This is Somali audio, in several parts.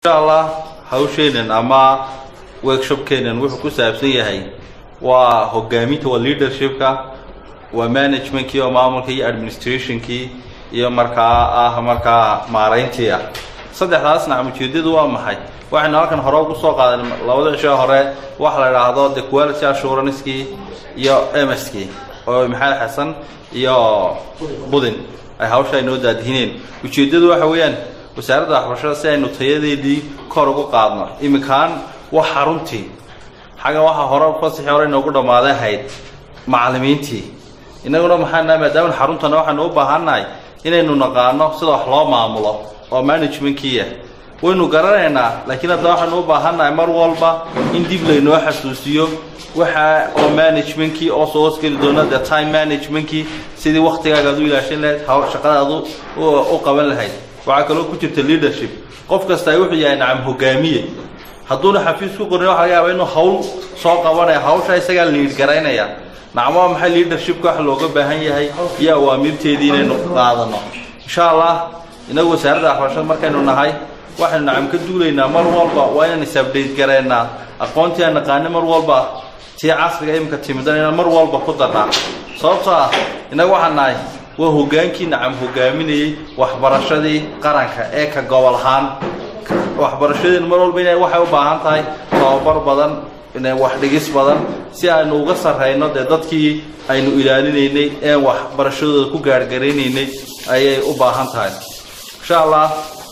insha allah hawsheenan ama workshopkeenan wuxuu ku saabsan yahay waa hogaaminta waa leadershipka waa managementkii oo maamulka iyo administrationkii iyo markaa ah markaa maarayntii ah saddexdaas nacam ujeedadu waa maxay waxaynu halkan hore ugu soo qaadan labada cisho hore waxa la idhaahdo the quality assuranckii iyo mskii oo maxamed xasan iyo budin ay hawsha aynoo daadihineen ujeeddadu waxa weeyaan wasaaradda waxbarashada si aynu tayadeedii kor ugu qaadno iminkaan wax xaruntii xagga waxaa hore fasaxii hore inoogu dhammaaday ahayd macallimiintii innaguna maxaana maadaama xaruntana waxaanu u baahannahay inaynu naqaano sida wax loo maamulo oo managementkiia waynu garanaynaa laakiin haddana waxaanu u baahannahay mar walba in dib laynoo xasuusiyo waxa oo managementkii oo soo hoosgeli doona the time managementkii sidii waktigaaga ad u ilaashan lahayd shaqadaadu u qaban lahayd waxaa kaloo ku jirta leadership qof kasta ay wuxuu yahay nacam hogaamiye hadduuna xafiis ku qorin waxa laga yaaba inuu hawl soo qabanaya hawsha isagaa liid garaynaya nacam waa maxay leadershipka wax looga baahan yahay iyo awaamirteedii inaynu qaadano insha allah inagu wasaaradda waxbarashada markaynu nahay waxaynu nacam ka duulaynaa mar walba waa inaan is-abdate garaynaa aqoontii aan naqaani mar walba tii casriga imika timidan inaan mar walba ku darnaa sababtoo ah innaga waxaan nahay waa hogaankii nacam hogaaminayey waxbarashadii qaranka ee ka gobol ahaan waxbarashadeenu mar walba ina waxay u baahan tahay tababar badan wax dhigis badan si aynu uga sarrayno dee dadkii aynu ilaalinaynay een waxbarashadooda ku gaargaraynaynay ayay u baahan tahay insha allah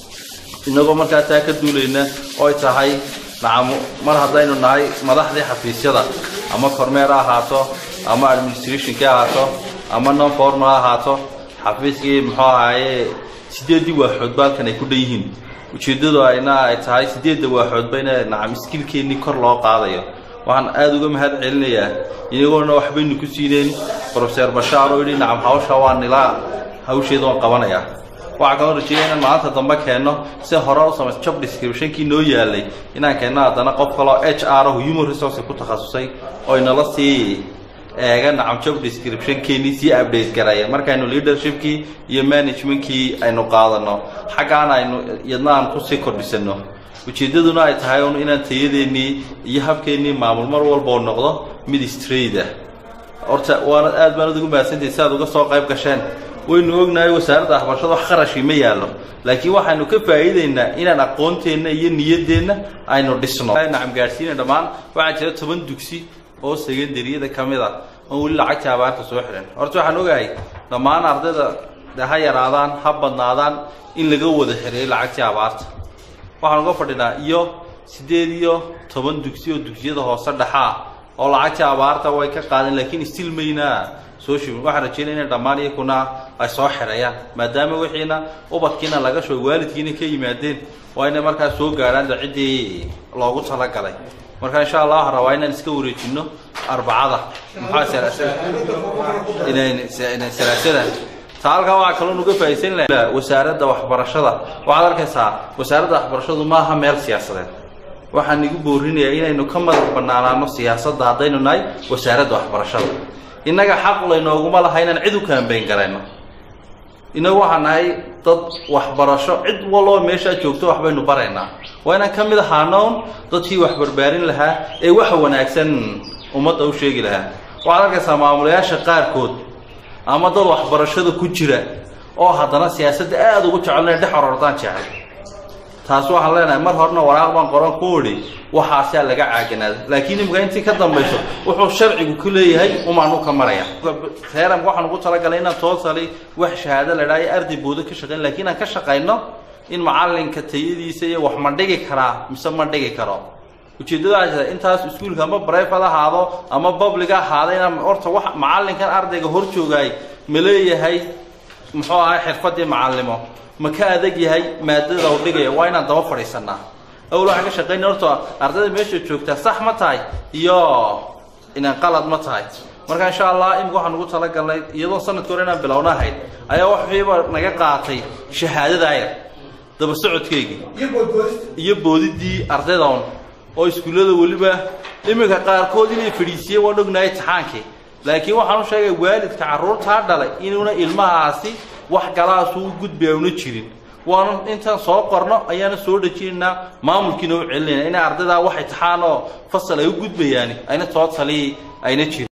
inagoo markaa taa ka duulayna oo ay tahay nacam mar haddaynu nahay madaxdii xafiisyada ama kormeer ha ahaato ama administrationkii ahaato ama non formal ha ahaato xafiiskii muxuu ahaaye sideeddii waaxoodba halkan ay ku dhan yihiin ujeeddadu ayna ay tahay sideedda waaxoodba ina nacam skilkeennii kor loo qaadayo waxaan aada uga mahad celinayaa inagoona waxbaynu ku siineen profeser bashaar oo yidhi nacam hawsha waa nilaa hawsheeda waan qabanayaa waxaa kaloo rajeeya inaan maanta dambe keenno si hore u samaysa job descriptionkii noo yaalay inaan keenno haddana qof kaloo h r oh human resource ku takhasusay oo inala sii eega nacam job descriptionkeenii sii update garaya markaynu leadershipkii iyo managementkii aynu qaadano xaggaan aynu iyadna aan kusii kordhisano ujeeddaduna ay tahay un inaan tayadeennii iyo habkeennii maamul mar walba oo noqdo mid straight ah horta waana aad baanad ugu mahadsantahay si aad uga soo qayb gasheen waynu ognahay wasaaradda waxbarashada wax qarashii ma yaallo laakiin waxaynu ka faa'iidaynaa inaan aqoonteenna iyo niyaddeenna aynu dhisno nacam gaadhsiina dhammaan waxaa jira toban dugsi oo secondaryada ka mid a oon weli lacagtii abaarta soo xihan horta waxaan ogahay dhammaan ardayda de ha yaraadaan ha badnaadaan in laga wada xiriyo lacagtii abaarta waxaan uga fadhinaa iyo siddeed iyo toban dugsi oo dugsiyada hoose dhexaa oo lacagtii abaarta way ka qaadeen laakiin stil maynaa soo shibin waxaan rajeynaya inay dhammaan iyakuna ay soo xidhayaan maadaama wixiina ubadkiina laga shoo waalidkiina ka yimaadeen waa inay markaa soo gaadhaan da ciddii loogu talagalay marka insha allah waxaan rabaa inaan iska wareejino arbacada maxaa salaasada taa halkaa waxaa kaloo nuga faaisan laha wasaaradda waxbarashada waxaad arkaysaa wasaaradda waxbarashadu maaha meel siyaasadeed waxaan igu boorinayaa inaynu ka madax banaanaano siyaasadda haddaynu nahay wasaaradda waxbarashada innaga xaq laynooguma laha inaan cid u kaambayn garayno innagu waxaan nahay dad waxbarasho cid waloo meeshaa joogto waxbaynu baraynaa waa inaan ka mid ahaanoon dadkii wax barbaarin lahaa ee waxa wanaagsan ummadda u sheegi lahaa waxaad arkaysaa maamulayaasha qaarkood ama dad waxbarashada ku jira oo haddana siyaasadda aada ugu jecel inay dhex orordaan jecel taas waxaan leenahay mar horena waraaq baan qoran ku idhi waxaasaa laga caaganaada laakiin imika intii ka dambayso wuxuu sharcigu ku leeyahay umaanu ka maraya reeramka waxaan ugu talagalay inaan toosali wax shahaado la dhaha iyo arday boodo ka shaqayn lakiin aan ka shaqayno in macalinka tayadiisa iyo wax ma dhigi karaa mise ma dhigi karo ujeeddada waxaa jirta intaas iskuulka ama brivate ahaado ama public ahaado inaan horta wax macalinkan ardayga hor joogaay ma leeyahay muxuu ahay xirfadii macallimo ma ka adag yahay maadada u dhigaya waa inaan daba fadhiisanaa awal waxaan ka shaqaynay horta ardayda meesha joogtaa sax ma tahay iyo inaan qalad ma tahay marka insha allah imika waxaan ugu talagalnay iyadoo sanadka hore inaan bilowna ahayd ayaa waxfiiba naga qaatay shahaadada yar daba socodkeygii iyo boodidii ardaydan oo iskuullada weliba iminka qaarkood inay fadhiisiyeen waan ognahay imtixaankii laakiin waxaan u sheegay waalidka carruurtaa dhalay inuuna ilmahaasi wax galaasuu gudbaya una jirin waana intaan soo qorno ayaana soo dhejinaynaa maamulkiina u celinayna ina ardaydaa wax itixaan oo fasal ay u gudbayaan ayna soo tali ayna jirin